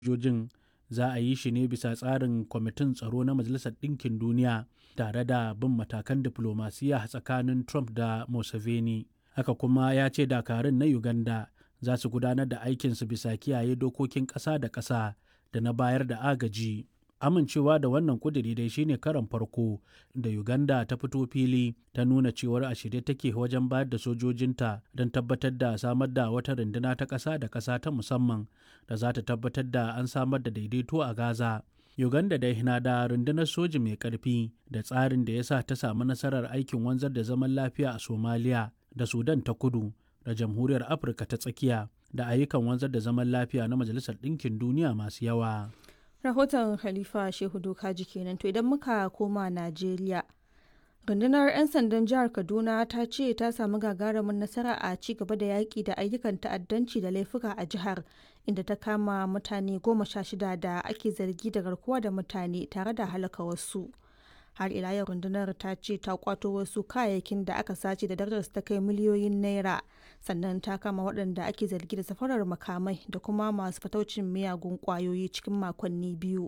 sojojin za a yi shi ne bisa tsarin kwamitin tsaro na majalisar ɗinkin duniya tare da bin matakan diflomasiyya tsakanin trump da museveni haka kuma ya ce dakarun na uganda za su gudanar da aikinsu bisa kiyaye dokokin ƙasa da ƙasa da na bayar da agaji amincewa da wannan kuduri dai shine karan farko da uganda ta fito fili ta nuna cewar a shirye take wajen bayar da sojojinta don tabbatar da samar da wata runduna ta ƙasa da ƙasa ta musamman da za ta tabbatar da an samar da daidaito a gaza uganda dai na da rundunar soji mai ƙarfi da tsarin da ya sa ta samu nasarar aikin wanzar da zaman lafiya a somaliya da sudan ta kudu da jamhuriyar afirka ta tsakiya da ayyukan wanzar da zaman lafiya na majalisar ɗinkin duniya masu yawa rahoton khalifa shehu dokaji kenan to idan muka koma najeriya rundunar 'yan sandan jihar kaduna ta ce ta samu gagarumin nasara a ci gaba da yaƙi da ayyukan ta'addanci da laifuka a jihar inda ta kama mutane goma sha shida da ake zargi da garkuwa da mutane tare da halaka wasu har ila yau rundunar ta ce ta kwato wasu kayayyakin da aka sace da darajar ta kai miliyoyin naira sannan ta kama waɗanda ake zargi da safarar makamai da kuma masu fataucin miyagun kwayoyi cikin makonni biyu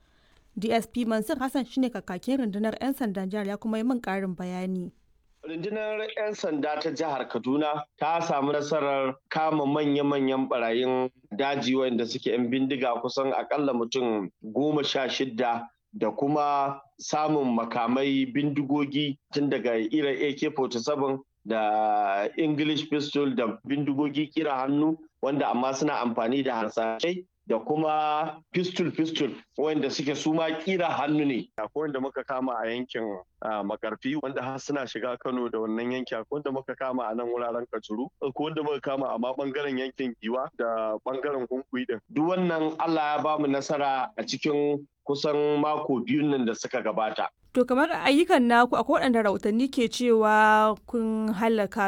dsp mansur hassan shine kakakin rundunar 'yan sandan jihar ya kuma yi min ƙarin bayani Rundunar 'yan sanda ta jihar Kaduna ta samu nasarar kama manya-manyan barayin daji wanda suke 'yan bindiga kusan akalla mutum goma sha shidda da kuma samun makamai bindigogi tun daga irin AK-47 da English pistol da bindigogi kira hannu wanda amma suna amfani da harsashai da kuma pistol-pistol wanda suke suma kira hannu ne. Akwai wanda muka kama a yankin makarfi wanda har suna shiga Kano da wannan yanki akwai wanda muka kama a nan wuraren Kajuru akwai wanda muka kama a ma bangaren yankin Giwa da bangaren Hunkuyi din. Duk wannan Allah ya bamu nasara a cikin kusan mako biyun nan da suka gabata. To kamar ayyukan naku akwai waɗanda rahotanni ke cewa kun halaka